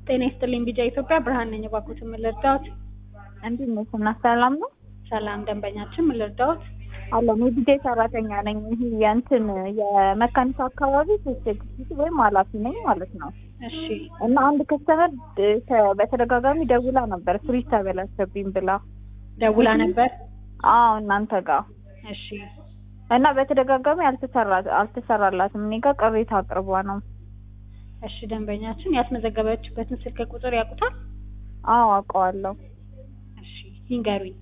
ጤና ይስጥልኝ ቢጃ ኢትዮጵያ ብርሃን ነኝ። እባክዎትን ምን ልርዳዎት? እንዴት ነሽ? እና ሰላም ነው ሰላም ደንበኛችን ምን ልርዳዎት? አለን። የዲጄ ሰራተኛ ነኝ። ይሄ የእንትን የመካኒሳ አካባቢ ሶስት ኤግዚኪቲቭ ወይም ኃላፊ ነኝ ማለት ነው። እሺ እና አንድ ከስተመር በተደጋጋሚ ደውላ ነበር ፍሪጅ ተበላሸብኝ ብላ ደውላ ነበር። አዎ እናንተ ጋር እሺ እና በተደጋጋሚ አልተሰራ አልተሰራላትም። እኔ ጋር ቅሬታ አቅርቧ ነው። እሺ ደንበኛችን ያስመዘገበችበትን ስልክ ቁጥር ያውቁታል? አዎ አውቀዋለሁ። እሺ ይንገሩኝ።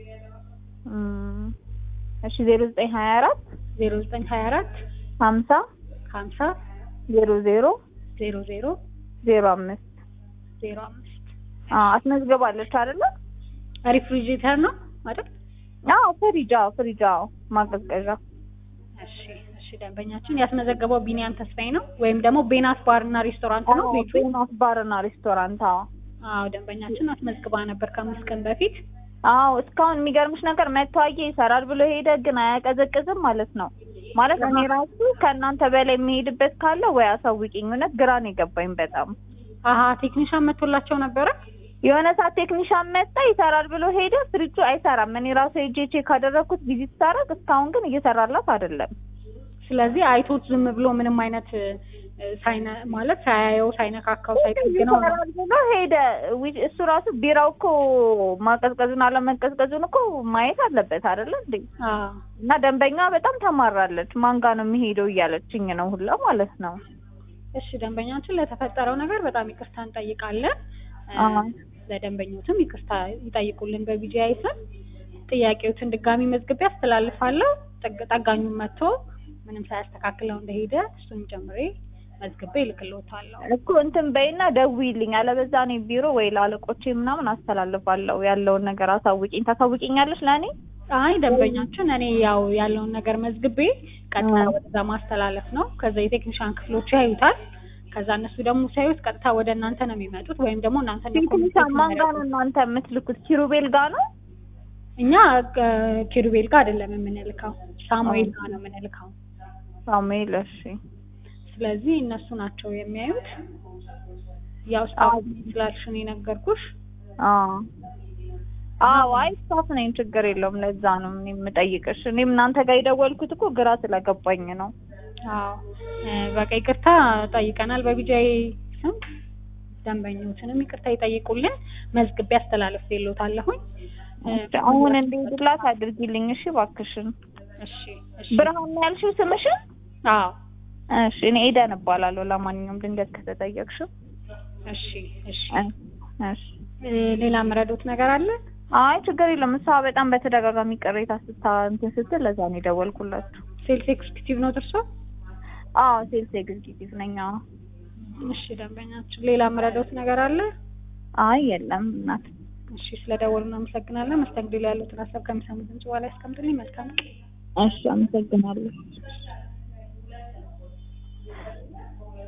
እም፣ እሺ ዜሮ ዘጠኝ ሀያ አራት ዜሮ ዘጠኝ ሀያ አራት ሀምሳ ሀምሳ ዜሮ ዜሮ ዜሮ ዜሮ ዜሮ አምስት ዜሮ አምስት አዎ አስመዝግባለች አይደለ? ሪፍሪጅሬተር ነው አይደል? አዎ ፍሪጅ፣ አዎ ፍሪጅ፣ አዎ ማቀዝቀዣ። እሺ እሺ ደንበኛችን ያስመዘገበው ቢኒያም ተስፋዬ ነው ወይም ደግሞ ቤናት ባር እና ሬስቶራንት ነው ቤቱ? ቤናት ባርና ሬስቶራንት። አዎ አዎ ደንበኛችን አስመዝግባ ነበር ከአምስት ቀን በፊት። አዎ እስካሁን የሚገርምሽ ነገር መታየ ይሰራል ብሎ ሄደ፣ ግን አያቀዘቅዝም ማለት ነው። ማለት እኔ ራሱ ከእናንተ በላይ የሚሄድበት ካለ ወይ አሳውቂኝ። እውነት ግራ ነው የገባኝ በጣም። አሀ ቴክኒሻን መጥቶላቸው ነበረ። የሆነ ሰዓት ቴክኒሻን መጣ ይሰራል ብሎ ሄደ፣ ፍሪጁ አይሰራም። እኔ ራሱ ሄጄ ቼክ ካደረግኩት ቪዚት ሳደርግ እስካሁን ግን እየሰራላት አይደለም። ስለዚህ አይቶት ዝም ብሎ ምንም አይነት እ፣ ሳይነ ማለት ሳያየው ሳይነካካው ሳይጠግነው ነው። ይሰራል ብሎ ሄደ። ዊ- እሱ ራሱ ቢራው እኮ ማቀዝቀዙን አለመቀዝቀዙን እኮ ማየት አለበት አይደለ እንዴ? አዎ እና ደንበኛ በጣም ተማራለች። ማን ጋር ነው የሚሄደው እያለችኝ ነው ሁላ ማለት ነው። እሺ ደንበኛችን ለተፈጠረው ነገር በጣም ይቅርታ እንጠይቃለን። እ፣ አዎ። ለደንበኞትም ይቅርታ ይጠይቁልን በቢጂአይ ስም። ጥያቄዎትን ድጋሚ መዝግቤ አስተላልፋለሁ። ጠግ- ጠጋኙን መጥቶ ምንም ሳያስተካክለው እንደሄደ እሱን ጨምሬ መዝግቤ እልክልዎታለሁ። እኮ እንትን በይና ደውይልኝ፣ አለበዛ እኔ ቢሮ ወይ ለአለቆቼ ምናምን አስተላልፋለሁ። ያለውን ነገር አሳውቂኝ። ታሳውቂኛለሽ ለእኔ? አይ ደንበኛችን እኔ ያው ያለውን ነገር መዝግቤ ቀጥታ አዎ። ወደዛ ማስተላለፍ ነው። ከዛ የቴክኒሻን ክፍሎች ያዩታል። ከዛ እነሱ ደግሞ ሲያዩት ቀጥታ ወደ እናንተ ነው የሚመጡት ወይም ደግሞ እናንተ ነው ቴክኒሻን ማን ጋር ነው እናንተ የምትልኩት? ኪሩቤል ጋር ነው? እኛ እ፣ ኪሩቤል ጋር አይደለም የምንልከው ሳሙኤል ጋር ነው የምንልከው። ሳሙኤል። እሺ ስለዚህ እነሱ ናቸው የሚያዩት። ያው ስታፍ ስላልሽን የነገርኩሽ አዎ አዎ። አይ ስታፍ ነኝ፣ ችግር የለውም። ለዛ ነው እኔ የምጠይቅሽ። እኔም እናንተ ጋር የደወልኩት እኮ ግራ ስለገባኝ ነው። አዎ እ፣ በቃ ይቅርታ ጠይቀናል በቢጃይ ስም። ደንበኞችንም ይቅርታ ይጠይቁልን። መዝግቤ አስተላልፌልዎታለሁኝ። እ፣ አሁን እንዲሄድላት አድርጊልኝ እሺ፣ እባክሽን። እሺ እሺ። ብርሃን ነው ያልሽው ስምሽን? አዎ እሺ፣ እኔ ኤደን እባላለሁ። ለማንኛውም ድንገት ከተጠየቅሽው። እሺ እሺ። እሺ እ፣ ሌላ መረዶት ነገር አለ? አይ ችግር የለም። እሷ በጣም በተደጋጋሚ ቅሬታ ስታ እንትን ስትል ለዛ ነው የደወልኩላችሁ። ሴልስ ኤክስኪዩቲቭ ነው እርሶ? አዎ ሴልስ ኤግዚኪቲቭ ነኝ። አዎ እሺ ደንበኛችን ሌላ መረዶት ነገር አለ? አይ የለም እናት። እሺ ስለደወሉ እናመሰግናለን። መስተንግዶ ላይ ያሉትን ሀሳብ ከሚሰሙ ድምጽ በኋላ ያስቀምጡልኝ። መልካም ቀን። እሺ አመሰግናለሁ።